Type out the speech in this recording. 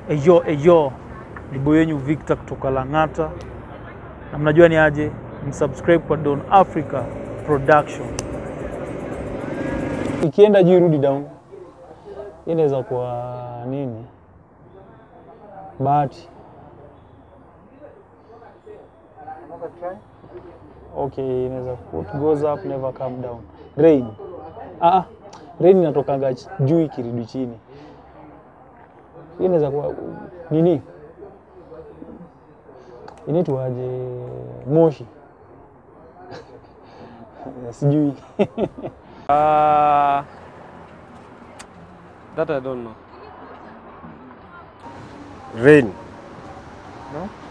Eyo eyo, ni boy wenyu Victor kutoka Lang'ata, na mnajua ni aje, msubscribe kwa Don Africa Production. Ikienda juu irudi down, Hii inaweza kuwa nini? Bahati. Okay, inaweza what goes up never come down. Rain. Ah, ah, rain inatokanga ch- juu ikirudi chini. Hii inaweza kuwa nini? Inaitwaje? Moshi. Sijui. Uh, that I don't know. Rain. No?